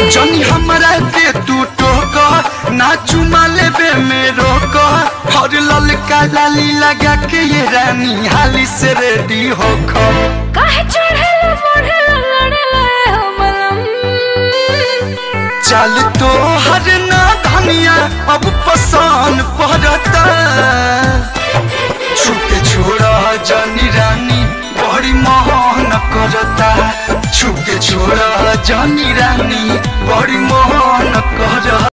जनी हमरा के तू टोक ना चुमा लेबे में रोक और ललका लाली लगा के ये रानी हाली से रेडी होख काहे चढ़ेला बढ़ेला लड़ेला ए हमलम चल तो हर ना धनिया अब पसान पड़ता छुके छोड़ा जानी रानी बड़ी मोहन करता छुके छोड़ा जानी रानी बड़ी